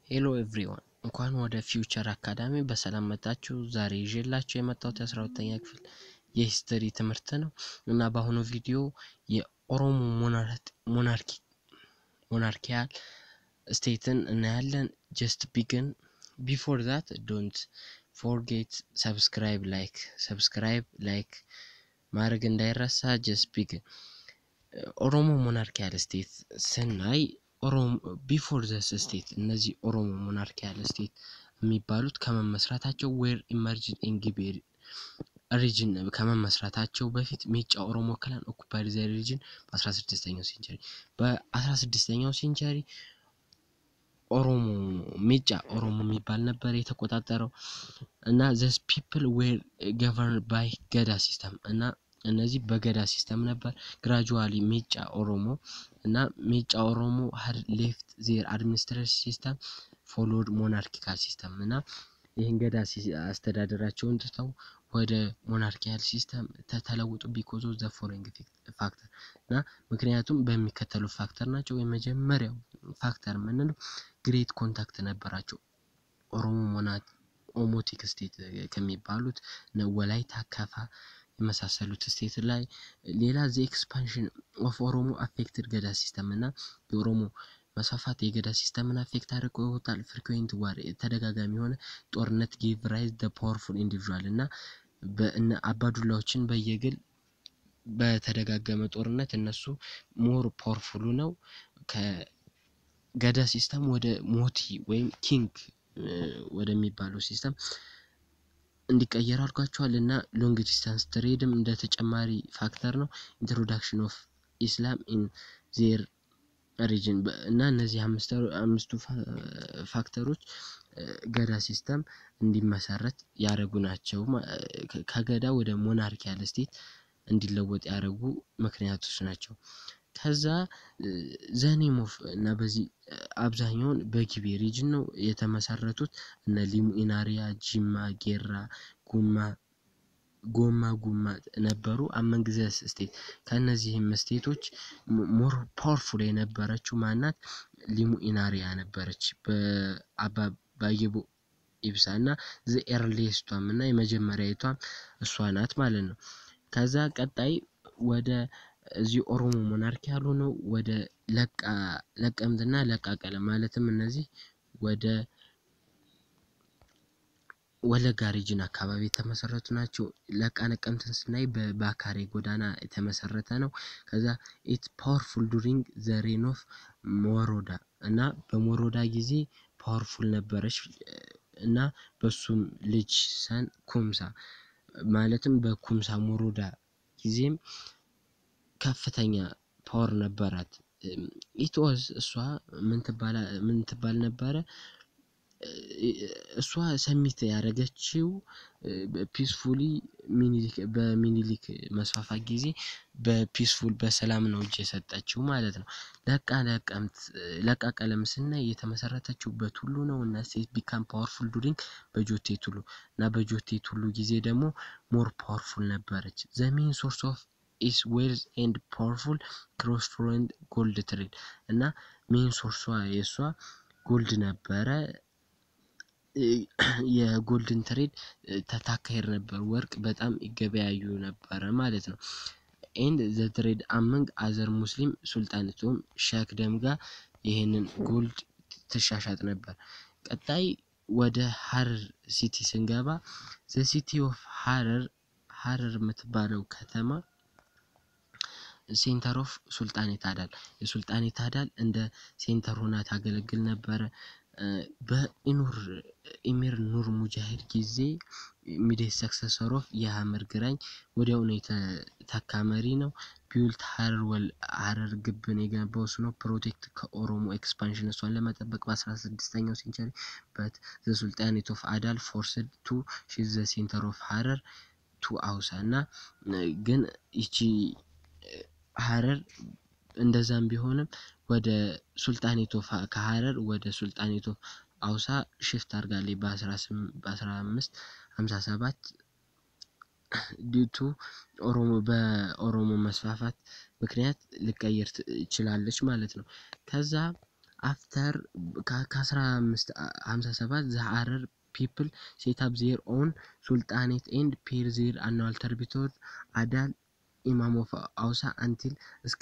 ሄሎ ኤቭሪዋን እንኳን ወደ ፊውቸር አካዳሚ በሰላም መጣችሁ። ዛሬ ይዤላችሁ የመጣሁት የአስራ ሁለተኛ ክፍል የሂስትሪ ትምህርት ነው እና በአሁኑ ቪዲዮ የኦሮሞ ሞናርኪ ሞናርኪያል ስቴትን እናያለን። ጀስት ቢግን ቢፎር ዛት ዶንት ፎርጌት ሰብስክራይብ ላይክ ሰብስክራይብ ላይክ ማድረግ እንዳይረሳ። ጀስት ቢግን ኦሮሞ ሞናርኪያል ስቴት ስናይ ቢፎር ዘስ ስቴት እነዚህ ኦሮሞ ሞናርኪያል ስቴት የሚባሉት ከመመስረታቸው ዌር ኢመርጅን ኢንጊቤ ሪጅን ከመመስረታቸው በፊት ሜጫ ኦሮሞ ክላን ኦኩፓይድ ዘ ሪጅን በ16ኛው ሴንቸሪ በ16ኛው ሴንቸሪ ኦሮሞ ሜጫ ኦሮሞ የሚባል ነበር የተቆጣጠረው እና ዘስ ፒፕል ዌር ገቨርን ባይ ገዳ ሲስተም እና እነዚህ በገዳ ሲስተም ነበር። ግራጁዋሊ ሜጫ ኦሮሞ እና ሜጫ ኦሮሞ ሀድ ሌፍት ዜር አድሚኒስትሬሽን ሲስተም ፎሎድ ሞናርኪካል ሲስተም እና ይህን ገዳ አስተዳደራቸውን ትተው ወደ ሞናርኪያል ሲስተም ተለውጡ ቢኮዝ ኦፍ ዘ ፎሎዊንግ ፋክተር እና ምክንያቱም በሚከተሉ ፋክተር ናቸው። የመጀመሪያው ፋክተር የምንለው ግሬት ኮንታክት ነበራቸው ኦሮሞ ሞናት ኦሞቲክ ስቴት ከሚባሉት ወላይታ፣ ከፋ የመሳሰሉት ስቴት ላይ ሌላ ዘ ኤክስፓንሽን ኦፍ ኦሮሞ አፌክትድ ገዳ ሲስተም እና የኦሮሞ መስፋፋት የገዳ ሲስተምን አፌክት አድርጎታል። ፍሪኩዌንት ዋር ተደጋጋሚ የሆነ ጦርነት ጊቭ ራይዝ ደ ፓወርፉል ኢንዲቪዥዋል እና በእነ አባዱላዎችን በየግል በተደጋገመ ጦርነት እነሱ ሞር ፓወርፉሉ ነው ከገዳ ሲስተም ወደ ሞቲ ወይም ኪንግ ወደሚባለው ሲስተም እንዲቀየር አድርጓቸዋል እና ሎንግ ዲስታንስ ትሬድም እንደ ተጨማሪ ፋክተር ነው። ኢንትሮዳክሽን ኦፍ ኢስላም ኢን ዜር ሪጅን እና እነዚህ አምስቱ ፋክተሮች ገዳ ሲስተም እንዲመሰረት ያደረጉ ናቸው። ከገዳ ወደ ሞናርኪያል ስቴት እንዲለወጥ ያደረጉ ምክንያቶች ናቸው። ከዛ ዘኔም ኦፍ እና በዚህ አብዛኛውን በጊቤ ሪጅን ነው የተመሰረቱት እነ ሊሙ ኢናሪያ፣ ጂማ፣ ጌራ፣ ጉማ ጎማ ጉማ ነበሩ። አመንግዘስ ስቴት ከእነዚህም ስቴቶች ሞር ፓወርፉል የነበረችው ማናት? ሊሙ ኢናሪያ ነበረች በአባ ባየቦ ኢብሳ እና ዘ ኤርሊስቷም እና የመጀመሪያዊቷም እሷ ናት ማለት ነው። ከዛ ቀጣይ ወደ እዚህ ኦሮሞ ሞናርኪ ያሉ ነው ወደ ለቃ ለቀምትና ለቃ ቀለም ማለትም እነዚህ ወደ ወለጋ ሪጅን አካባቢ የተመሰረቱ ናቸው። ለቃ ነቀምትን ስናይ በባካሬ ጎዳና የተመሰረተ ነው። ከዛ ኢት ፓወርፉል ዱሪንግ ዘ ሬን ኦፍ ሞሮዳ እና በሞሮዳ ጊዜ ፓወርፉል ነበረች እና በሱም ልጅ ሰን ኩምሳ ማለትም በኩምሳ ሞሮዳ ጊዜም ከፍተኛ ፓወር ነበራት። ኢትወዝ እሷ ምን ትባል ነበረ? እሷ ሰሚት ያደረገችው ፒስፉሊ በሚኒሊክ መስፋፋት ጊዜ በፒስፉል በሰላም ነው እጅ የሰጠችው ማለት ነው። ለቃ ለቀምት ለቃ ቀለም ስናይ የተመሰረተችው በቱሉ ነው እና ሴት ቢካም ፓወርፉል ዱሪንግ በጆቴ ቱሉ እና በጆቴ ቱሉ ጊዜ ደግሞ ሞር ፓወርፉል ነበረች። ዘ ሜን ሶርስ ኦፍ ኢስ ዌልዝ ኤንድ ፓወርፉል ክሮስ ፍሎንድ ጎልድ ትሬድ እና ሜን ሶርሷ የእሷ ጎልድ ነበረ። የጎልድን ትሬድ ተታካሄድ ነበር። ወርቅ በጣም ይገበያዩ ነበረ ማለት ነው። ኤንድ ዘ ትሬድ አመንግ አዘር ሙስሊም ሱልጣንቶም ሸክ ደም ጋር ይህንን ጎልድ ትሻሻጥ ነበር። ቀጣይ ወደ ሀረር ሲቲ ስንገባ ዘ ሲቲ ኦፍ ሀረር ሀረር የምትባለው ከተማ ሴንተር ኦፍ ሱልጣኔት አዳል የሱልጣኔት አዳል እንደ ሴንተር ሆና ታገለግል ነበረ። በኢኑር ኢሚር ኑር ሙጃሂድ ጊዜ ሚዴት ሰክሰሰር ኦፍ የሀመር ግራኝ ወዲያውኑ የተተካ መሪ ነው። ቢውልት ሀረር ወል ሀረር ግብን የገነባው እሱ ነው። ፕሮቴክት ከኦሮሞ ኤክስፓንሽን እሷን ለመጠበቅ በአስራ ስድስተኛው ሴንቸሪ በት ዘ ሱልጣኔት ኦፍ አዳል ፎርስድ ቱ ሺዝ ዘ ሴንተር ኦፍ ሀረር ቱ አውሳ እና ግን ይቺ ሀረር እንደዛም ቢሆንም ወደ ሱልጣኔት ኦፍ ከሀረር ወደ ሱልጣኔት ኦፍ አውሳ ሽፍት አድርጋለች በአስራ አምስት ሀምሳ ሰባት ዲቱ ኦሮሞ በኦሮሞ መስፋፋት ምክንያት ልቀይር ትችላለች ማለት ነው። ከዛ አፍተር ከ1557 ዘ ሀረር ፒፕል ሴት አፕ ዜር ኦን ሱልጣኔት ኤንድ ፔር ዜር አኑዋል ተርቢቶር አዳል ኢማም ኦፍ አውሳ አንቲል እስከ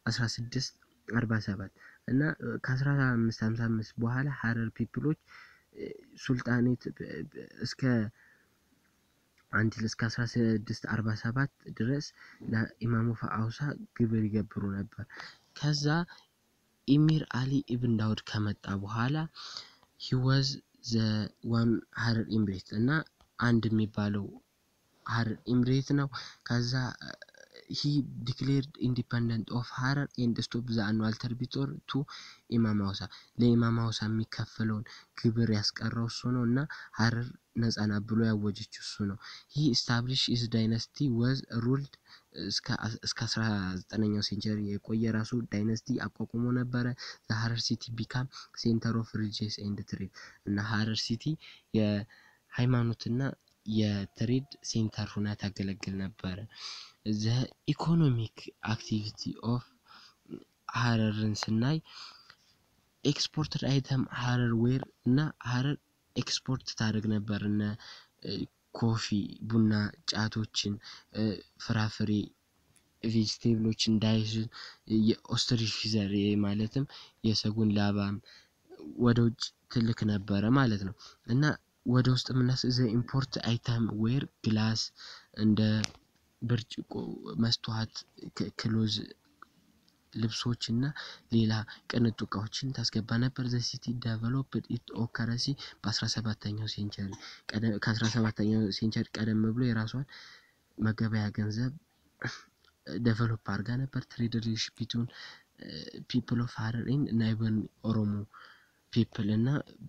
1647 እና ከ1555 በኋላ ሀረር ፒፕሎች ሱልጣኔት እስከ አንቲል እስከ 1647 ድረስ ለኢማሙ አውሳ ግብር ይገብሩ ነበር። ከዛ ኢሚር አሊ ኢብን ዳውድ ከመጣ በኋላ ሂወዝ ዘ ዋን ሀረር ኢምሬት እና አንድ የሚባለው ሀረር ኢምሬት ነው። ከዛ ሂ ዲክሌርድ ኢንዲፐንደንት ኦፍ ሀረር ኤንድ ስቶፕ ዘ አኑዋል ተርቢቶር ቱ ኢማም ሀውሳ ለኢማም ሀውሳ የሚከፈለውን ግብር ያስቀረው እሱ ነው እና ሀረር ነጻ ናት ብሎ ያወጀችው እሱ ነው። ሂ ስታብሊሽ ኢዝ ዳይነስቲ ወዝ ሩልድ እስከ 19ኛው ሴንቸሪ የቆየ ራሱ ዳይነስቲ አቋቁሞ ነበረ። ሀረር ሲቲ ቢካም ሴንተር ኦፍ ሪሊጂየስ ኤንድ ትሬድ እና ሀረር ሲቲ የሃይማኖትና የትሬድ ሴንተር ሁና ታገለግል ነበረ። ዘ ኢኮኖሚክ አክቲቪቲ ኦፍ ሀረርን ስናይ ኤክስፖርትድ አይተም ሀረር ዌር እና ሀረር ኤክስፖርት ታደርግ ነበር እነ ኮፊ፣ ቡና፣ ጫቶችን፣ ፍራፍሬ፣ ቬጅቴብሎችን፣ ዳይስን የኦስትሪች ፊዘር ማለትም የሰጉን ላባም ወደ ውጭ ትልክ ነበረ ማለት ነው እና ወደ ውስጥ የምናስ ዘ ኢምፖርት አይተም ዌር ግላስ እንደ ብርጭቆ፣ መስተዋት፣ ክሎዝ ልብሶች እና ሌላ ቅንጡ እቃዎችን ታስገባ ነበር። ዘ ሲቲ ዴቨሎፕድ ኢት ኦከረሲ በ17ኛው ሴንቸሪ ከ17ኛው ሴንቸሪ ቀደም ብሎ የራሷን መገበያ ገንዘብ ዴቨሎፕ አድርጋ ነበር። ትሬድ ሪሌሽን ቢትዊን ፒፕል ኦፍ ሀረር ኤንድ ናይበርን ኦሮሞ ፒፕል እና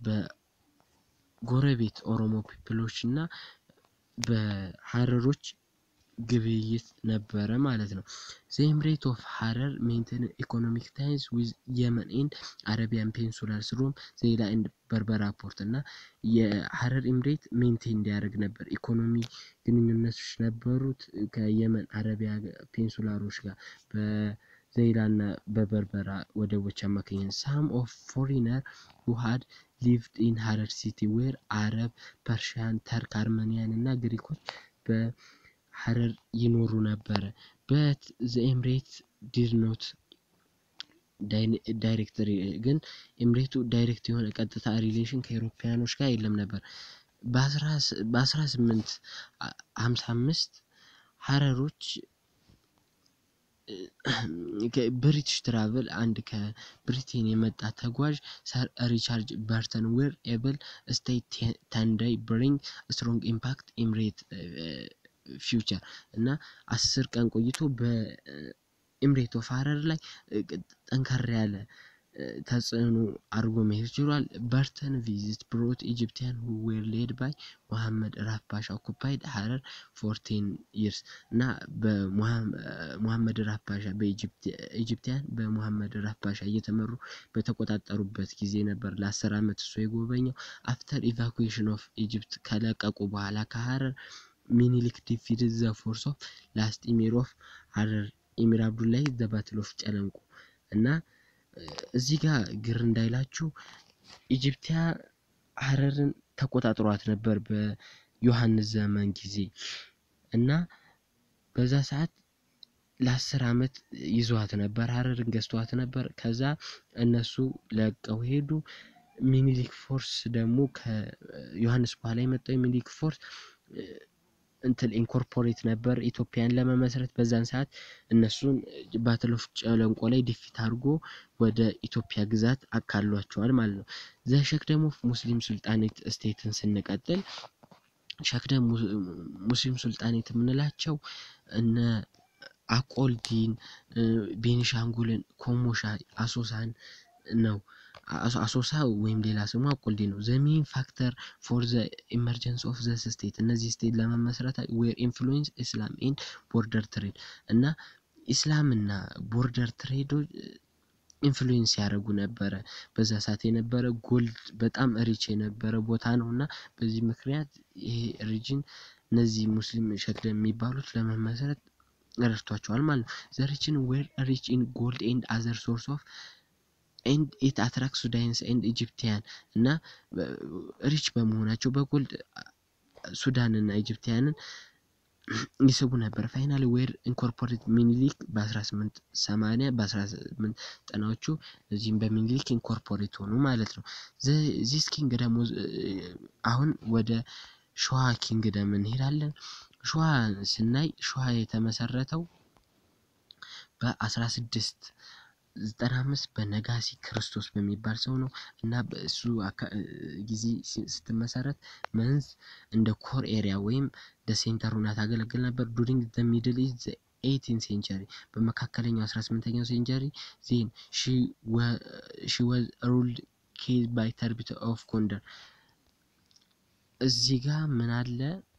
በጎረቤት ኦሮሞ ፒፕሎች እና በሀረሮች ግብይት ነበረ ማለት ነው። ዘ ኤምሬት ኦፍ ሀረር ሜንቴን ኢኮኖሚክ ታይንስ ዊዝ የመን ኤንድ አረቢያን ፔንሱላርስ ሮም ዜላ ኤንድ በርበራ ፖርት እና የሀረር ኤምሬት ሜንቴን እንዲያደርግ ነበር። ኢኮኖሚ ግንኙነቶች ነበሩት ከየመን አረቢያ ፔንሱላሮች ጋር በዘይላ እና በበርበራ ወደቦች አማካኝነት ሳም ኦፍ ፎሪነር ሁ ሃድ ሊቭድ ኢን ሀረር ሲቲ ዌር አረብ፣ ፐርሺያን፣ ተርክ፣ አርመኒያን እና ግሪኮች በሀረር ይኖሩ ነበረ። በት ዘ ኤምሬት ዲድ ኖት ዳይሬክት ግን ኤምሬቱ ዳይሬክት የሆነ ቀጥታ ሪሌሽን ከኤሮፓያኖች ጋር የለም ነበር። በ1855 ሀረሮች ብሪቲሽ ትራቭል አንድ ከብሪቴን የመጣ ተጓዥ ሰር ሪቻርድ በርተን ዌር ኤብል ስቴት ተንዳይ ብሪንግ ስትሮንግ ኢምፓክት ኤምሬት ፊውቸር እና አስር ቀን ቆይቶ በኤምሬት ኦፍ ሀረር ላይ ጠንከር ያለ ተጽዕኖ አድርጎ መሄድ ችሏል። በርተን ቪዚት ብሮት ኢጂፕቲያን ሁ ዌር ሌድ ባይ ሙሐመድ ራፍ ፓሻ ኦኩፓይድ ሀረር ፎር ቴን ይርስ እና በሙሐመድ ራፍ ፓሻ በኢጂፕቲያን በሙሐመድ ራፍ ፓሻ እየተመሩ በተቆጣጠሩበት ጊዜ ነበር ለአስር ዓመት እሱ የጎበኘው። አፍተር ኢቫኩዌሽን ኦፍ ኢጅፕት ከለቀቁ በኋላ ከሀረር ሚኒሊክ ዲፊትድ ዘ ፎርስ ኦፍ ላስት ኢሚር ኦፍ ሀረር ኢሚር አብዱላሂ ዘ ባትል ኦፍ ጨለንቁ እና እዚህ ጋር ግር እንዳይላችሁ ኢጅፕቲያ ሀረርን ተቆጣጥሯት ነበር በዮሐንስ ዘመን ጊዜ እና በዛ ሰዓት ለአስር ዓመት ይዟት ነበር። ሀረርን ገዝቷት ነበር። ከዛ እነሱ ለቀው ሄዱ። ሚኒሊክ ፎርስ ደግሞ ከዮሐንስ በኋላ የመጣው የሚኒሊክ ፎርስ እንትን ኢንኮርፖሬት ነበር ኢትዮጵያን ለመመስረት በዛን ሰዓት እነሱን ባትል ኦፍ ጨለንቆ ላይ ዲፊት አድርጎ ወደ ኢትዮጵያ ግዛት አካሏቸዋል ማለት ነው። ዘ ሸክደም ኦፍ ሙስሊም ሱልጣኔት ስቴትን ስንቀጥል ሸክደም ሙስሊም ሱልጣኔት የምንላቸው እነ አቆልዲን፣ ቤኒሻንጉልን፣ ኮሞሻ፣ አሶሳን ነው። አሶሳ ወይም ሌላ ስሙ አቆልዲ ነው። ዘ ሜን ፋክተር ፎር ዘ ኢመርጀንስ ኦፍ ዘ ስቴት እነዚህ ስቴት ለመመስረት ዌር ኢንፍሉዌንስ ኢስላም ኤንድ ቦርደር ትሬድ እና ኢስላምና ቦርደር ትሬዶች ኢንፍሉዌንስ ያደረጉ ነበረ። በዛ ሰዓት የነበረ ጎልድ በጣም ሪች የነበረ ቦታ ነው እና በዚህ ምክንያት ይሄ ሪጅን እነዚህ ሙስሊም ሸክደም የሚባሉት ለመመስረት ረድቷቸዋል ማለት ነው። ዘ ሪጅን ዌር ሪች ኢን ጎልድ ኤንድ አዘር ሶርስ ኦፍ ኤንድ ኢት አትራክት ሱዳንስ ኤንድ ኢጂፕቲያን እና ሪች በመሆናቸው በጎልድ ሱዳን እና ኢጂፕቲያንን ይስቡ ነበር። ፋይናሊ ዌር ኢንኮርፖሬት ሚኒሊክ በ1880 በ1890ዎቹ እዚህም በሚኒሊክ ኢንኮርፖሬት ሆኑ ማለት ነው። ዚስ ኪንግ ደግሞ አሁን ወደ ሸዋ ኪንግደም እንሄዳለን። ሸዋ ስናይ ሸዋ የተመሰረተው በ1695 በነጋሲ ክርስቶስ በሚባል ሰው ነው እና በእሱ ጊዜ ስትመሰረት መንዝ እንደ ኮር ኤሪያ ወይም ሴንተር ሆና ታገለግል ነበር። ዱሪንግ ዘ ሚድል ኢስት ኤይቲን ሴንቸሪ በመካከለኛው 18ኛው ሴንቸሪ ዜን ሺ ወዝ ሩልድ ኬዝ ባይ ተርቢት ኦፍ ጎንደር። እዚህ ጋር ምን አለ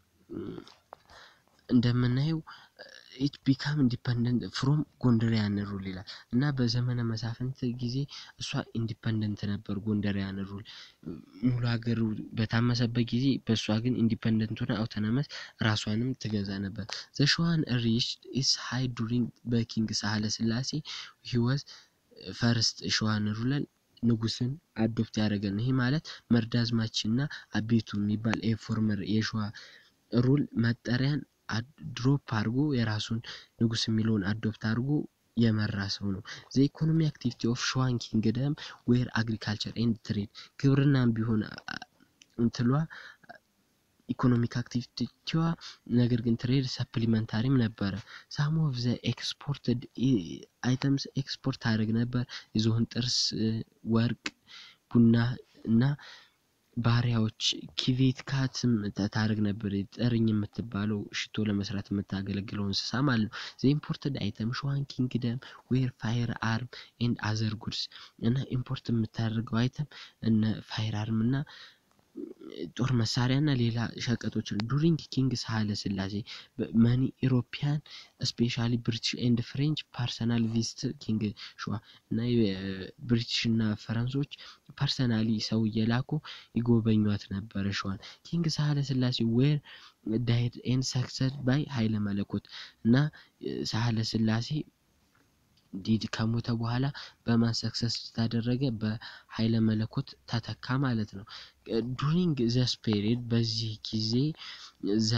እንደምናየው ኢት ቢካም ኢንዲፐንደንት ፍሮም ጎንደሪያን ሩል ይላል እና በዘመነ መሳፍንት ጊዜ እሷ ኢንዲፐንደንት ነበር ጎንደሪያን ሩል ሙሉ ሀገሩ በታመሰበት ጊዜ በእሷ ግን ኢንዲፐንደንት ሆነ አውቶኖመስ ራሷንም ትገዛ ነበር። ዘሸዋን ሪች ኢስ ሃይ ዱሪንግ በኪንግ ሳህለ ስላሴ ሂወዝ ፈርስት ሸዋን ሩለል ንጉስን አዶፕት ያደረገ ነው። ይህ ማለት መርዳዝማች እና አቤቱ የሚባል የፎርመር የሸዋ ሩል መጠሪያን ድሮፕ አድርጎ የራሱን ንጉስ የሚለውን አዶፕት አድርጎ የመራ ሰው ነው። ዘ ኢኮኖሚ አክቲቪቲ ኦፍ ሸዋን ኪንግደም ዌር አግሪካልቸር ኤንድ ትሬድ ግብርናም ቢሆን እንትሏ ኢኮኖሚክ አክቲቪቲዋ ነገር ግን ትሬድ ሰፕሊመንታሪም ነበረ። ሳም ኦፍ ዘ ኤክስፖርትድ አይተምስ ኤክስፖርት ታደርግ ነበር። የዝሆን ጥርስ፣ ወርቅ፣ ቡና እና ባሪያዎች ኪቪት ካትም ታደርግ ነበር። ጠርኝ የምትባለው ሽቶ ለመስራት የምታገለግለው እንስሳ ማለት ነው። ዘ ኢምፖርትድ አይተም ሸዋን ኪንግደም ዌር ፋየር አርም ኤንድ አዘር ጉድስ እና ኢምፖርት የምታደርገው አይተም እነ ፋየር አርም እና ጦር መሳሪያ እና ሌላ ሸቀጦች ዱሪንግ ኪንግ ሳህለ ስላሴ መኒ ኢሮፒያን ስፔሻሊ ብሪቲሽ ኤንድ ፍሬንች ፐርሰናል ቪዚት ኪንግ ሸዋ እና ብሪቲሽ እና ፈረንሶች ፐርሰናሊ ሰው እየላኩ ይጎበኟት ነበረ ሸዋን። ኪንግ ሳህለ ስላሴ ዌር ዳይድ ኤንድ ሰክሰድ ባይ ኃይለ መለኮት እና ሳህለ ስላሴ ዲድ ከሞተ በኋላ በማን ሰክሰስ ታደረገ? በኃይለ መለኮት ተተካ ማለት ነው። ዱሪንግ ዘስ ፔሪድ በዚህ ጊዜ ዘ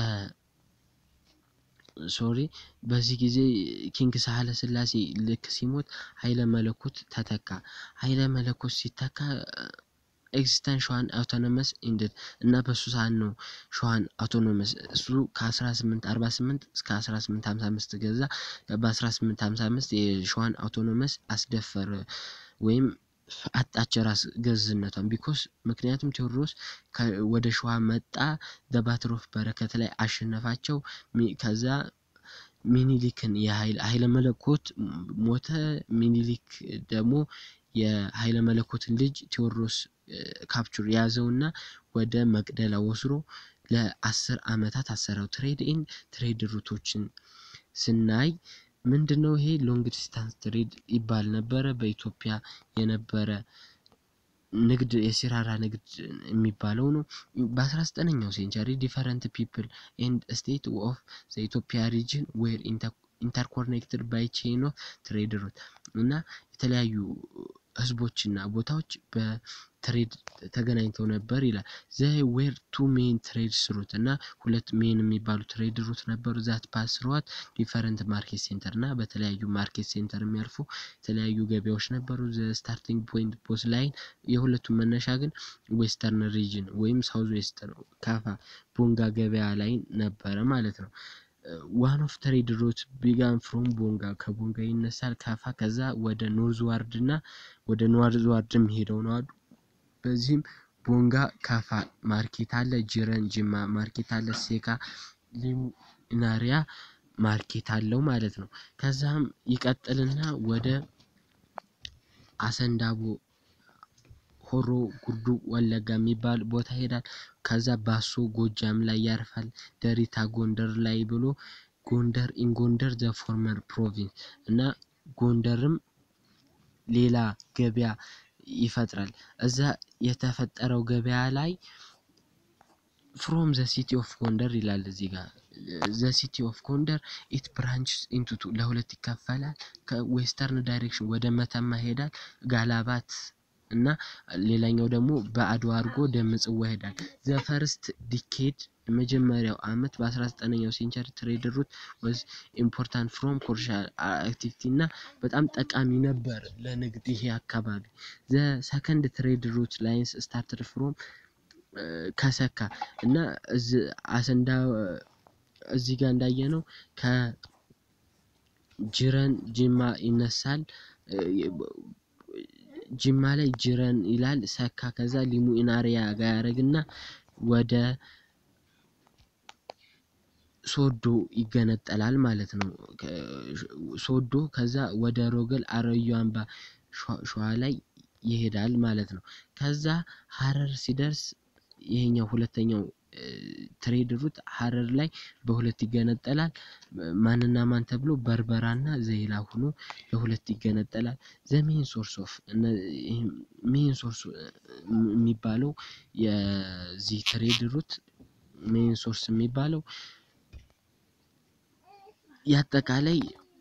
ሶሪ በዚህ ጊዜ ኪንግ ሳህለ ስላሴ ልክ ሲሞት ኃይለ መለኮት ተተካ። ኃይለ መለኮት ሲተካ ኤግዚስተንት ሸዋን አውቶኖመስ ኢንድድ እና በሱ ሰዓት ነው ሸዋን አውቶኖመስ እሱ ከ1848 እስከ 1855 ገዛ። በ1855 የሸዋን አውቶኖመስ አስደፈረ ወይም አጣች ራስ ገዝነቷን ቢኮስ ምክንያቱም ቴዎድሮስ ወደ ሸዋ መጣ በባትል ኦፍ በረከት ላይ አሸነፋቸው። ከዛ ሚኒሊክን የኃይለ መለኮት ሞተ። ሚኒሊክ ደግሞ የኃይለ መለኮትን ልጅ ቴዎድሮስ ካፕቹር ያዘውና ወደ መቅደላ ወስሮ ለአስር አመታት አሰረው። ትሬድ ኤንድ ትሬድ ሩቶችን ስናይ ምንድን ነው ይሄ ሎንግ ዲስታንስ ትሬድ ይባል ነበረ። በኢትዮጵያ የነበረ ንግድ የሲራራ ንግድ የሚባለው ነው። በ19ኛው ሴንቸሪ ዲፈረንት ፒፕል ኤንድ ስቴት ኦፍ ዘ ኢትዮጵያ ሪጅን ዌር ኢንተርኮኔክትድ ባይ ቼን ኦፍ ትሬድ ሩት እና የተለያዩ ህዝቦችና ቦታዎች በትሬድ ተገናኝተው ነበር ይላል። ዘ ዌር ቱ ሜን ትሬድ ሩት እና ሁለት ሜን የሚባሉ ትሬድ ሩት ነበሩ። ዛት ፓስ ሩት ዲፈረንት ማርኬት ሴንተር እና በተለያዩ ማርኬት ሴንተር የሚያልፉ የተለያዩ ገበያዎች ነበሩ። ዘ ስታርቲንግ ፖይንት ቦስ ላይን የሁለቱም መነሻ ግን ዌስተርን ሪጅን ወይም ሳውዝ ዌስት ነው። ካፋ ቦንጋ ገበያ ላይ ነበረ ማለት ነው። ዋን ኦፍ ትሬድ ሩት ቢጋን ፍሮም ቦንጋ ከቦንጋ ይነሳል ካፋ ከዛ ወደ ኖርዝ ዋርድ እና ወደ ኖርዝ ዋርድ የሚሄደው ነው አሉ። በዚህም ቦንጋ ካፋ ማርኬት አለ፣ ጅረን ጅማ ማርኬት አለ፣ ሴካ ሊሙናሪያ ማርኬት አለው ማለት ነው። ከዛም ይቀጥልና ወደ አሰንዳቦ ሆሮ ጉዱ ወለጋ የሚባል ቦታ ይሄዳል። ከዛ ባሶ ጎጃም ላይ ያርፋል። ደሪታ ጎንደር ላይ ብሎ ጎንደር ኢንጎንደር ዘ ፎርመር ፕሮቪንስ እና ጎንደርም ሌላ ገበያ ይፈጥራል። እዛ የተፈጠረው ገበያ ላይ ፍሮም ዘ ሲቲ ኦፍ ጎንደር ይላል እዚህ ጋር ዘ ሲቲ ኦፍ ጎንደር ኢት ብራንችስ ኢንቱቱ ለሁለት ይከፈላል። ከዌስተርን ዳይሬክሽን ወደ መተማ ይሄዳል ጋላባት እና ሌላኛው ደግሞ በአድዋ አድርጎ ወደ ምጽዋ ይሄዳል። ዘ ፈርስት ዲኬድ የመጀመሪያው አመት በ19ኛው ሴንቸሪ ትሬድ ሩት ወዝ ኢምፖርታንት ፍሮም ኮመርሻል አክቲቪቲ እና በጣም ጠቃሚ ነበር ለንግድ ይሄ አካባቢ። ዘ ሰከንድ ትሬድ ሩት ላይንስ ስታርትድ ፍሮም ከሰካ እና አሰንዳ እዚህ ጋር እንዳየ ነው ከጅረን ጅማ ይነሳል። ጅማ ላይ ጅረን ይላል ሰካ ከዛ ሊሙ ኢናሪያ ጋር ያደርግና ወደ ሶዶ ይገነጠላል ማለት ነው። ሶዶ ከዛ ወደ ሮገል አረዩ አምባ ሸዋ ላይ ይሄዳል ማለት ነው። ከዛ ሀረር ሲደርስ ይሄኛው ሁለተኛው ትሬድ ሩት ሀረር ላይ በሁለት ይገነጠላል። ማንና ማን ተብሎ በርበራና ዘይላ ሆኖ ለሁለት ይገነጠላል። ዘ ሜን ሶርስ ኦፍ ሜን ሶርስ የሚባለው የዚህ ትሬድ ሩት ሜን ሶርስ የሚባለው የአጠቃላይ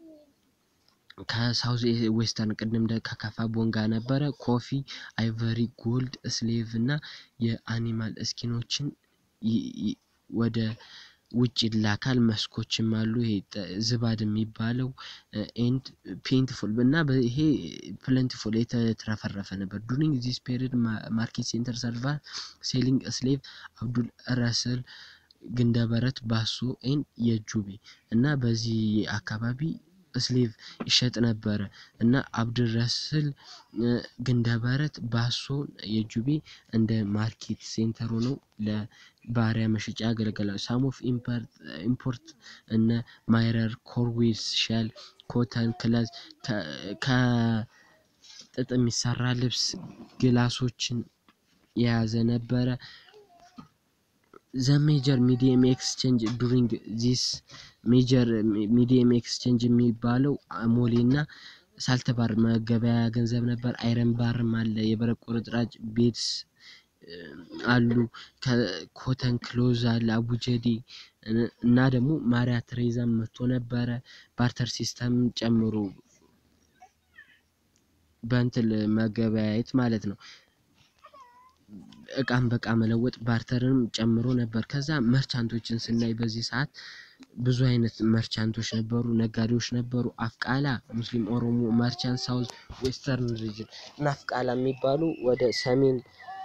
ከሳውዝ ዌስተርን ቅድም ከካፋ ቦንጋ ነበረ። ኮፊ፣ አይቨሪ፣ ጎልድ፣ ስሌቭ እና የአኒማል እስኪኖችን ወደ ውጭ ይላካል። መስኮችም አሉ። ይሄ ዝባድ የሚባለው ኤንድ ፔንትፉል እና ይሄ ፕለንቲፉል የተትረፈረፈ ነበር። ዱሪንግ ዚስ ፔሪድ ማርኬት ሴንተር ሰርቫ ሴሊንግ ስሌቭ አብዱል ረስል ግንደበረት ባሶ ኤን የጁቤ እና በዚህ አካባቢ ስሌቭ ይሸጥ ነበረ እና አብድረስል ግንደበረት ባሶ የጁቤ እንደ ማርኬት ሴንተር ሆነው ለባሪያ መሸጫ ያገለግላሉ። ሳም ኦፍ ኢምፖርት እነ ማይረር፣ ኮርዌስ፣ ሸል፣ ኮተን፣ ክለዝ ከጥጥ የሚሰራ ልብስ፣ ግላሶችን የያዘ ነበረ። ዘ ሜጀር ሚዲየም ኤክስቼንጅ ዱሪንግ ዚስ ሜጀር ሚዲየም ኤክስቼንጅ የሚባለው አሞሌ እና ሳልተባር መገበያያ ገንዘብ ነበር። አይረን ባርም አለ። የብረት ቁርጥራጭ ቤድስ አሉ። ኮተን ክሎዝ አለ። አቡጀዴ እና ደግሞ ማሪያ ትሬዛም መጥቶ ነበረ። ባርተር ሲስተም ጨምሮ በእንትል መገበያየት ማለት ነው። እቃም በቃ መለወጥ ባርተርንም ጨምሮ ነበር። ከዛ መርቻንቶችን ስናይ በዚህ ሰዓት ብዙ አይነት መርቻንቶች ነበሩ፣ ነጋዴዎች ነበሩ። አፍቃላ ሙስሊም ኦሮሞ መርቻንት ሳውዝ ዌስተርን ሪጅን እና አፍቃላ የሚባሉ ወደ ሰሜን፣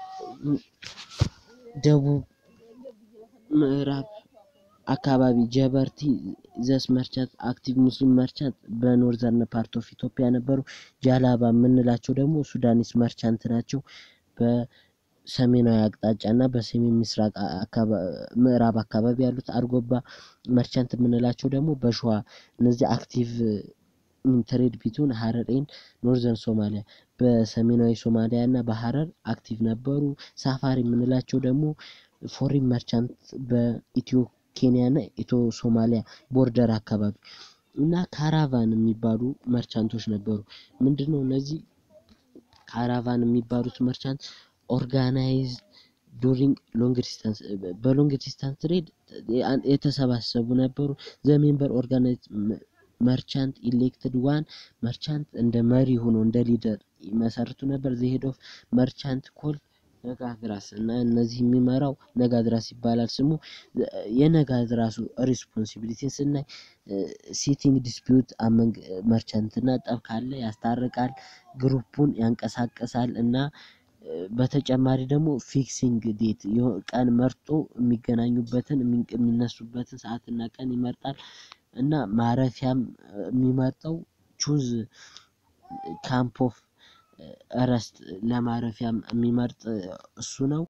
ደቡብ፣ ምዕራብ አካባቢ ጀበርቲ ዘስ መርቻንት አክቲቭ ሙስሊም መርቻንት በኖርዘርን ፓርት ኦፍ ኢትዮጵያ ነበሩ። ጃላባ የምንላቸው ደግሞ ሱዳኒስ መርቻንት ናቸው። በሰሜናዊ አቅጣጫ እና በሰሜን ምስራቅ ምዕራብ አካባቢ ያሉት አርጎባ መርቻንት የምንላቸው ደግሞ በሸዋ እነዚህ አክቲቭ ትሬድ ቢቱን ሀረር ኤንድ ኖርዘርን ሶማሊያ በሰሜናዊ ሶማሊያ እና በሀረር አክቲቭ ነበሩ። ሳፋሪ የምንላቸው ደግሞ ፎሪን መርቻንት በኢትዮ ኬንያ እና ኢትዮ ሶማሊያ ቦርደር አካባቢ እና ካራቫን የሚባሉ መርቻንቶች ነበሩ። ምንድነው እነዚህ ካራቫን የሚባሉት መርቻንት ኦርጋናይዝ ዱሪንግ ሎንግ ዲስታንስ በሎንግ ዲስታንስ ትሬድ የተሰባሰቡ ነበሩ። ዘ ሜምበር ኦርጋናይዝ መርቻንት ኢሌክትድ ዋን መርቻንት እንደ መሪ ሆኖ እንደ ሊደር ይመሰርቱ ነበር። ዘ ሄድ ኦፍ መርቻንት ኮል ነጋድራስ እና እነዚህ የሚመራው ነጋድራስ ይባላል ስሙ። የነጋድራሱ ሪስፖንሲቢሊቲን ስናይ ሲቲንግ ዲስፒዩት አመንግ መርቻንት እና ጠብ ካለ ያስታርቃል፣ ግሩፑን ያንቀሳቅሳል እና በተጨማሪ ደግሞ ፊክሲንግ ዴት ቀን መርጦ የሚገናኙበትን የሚነሱበትን ሰዓትና ቀን ይመርጣል እና ማረፊያም የሚመርጠው ቹዝ ካምፕ ኦፍ እረስት ለማረፊያም የሚመርጥ እሱ ነው።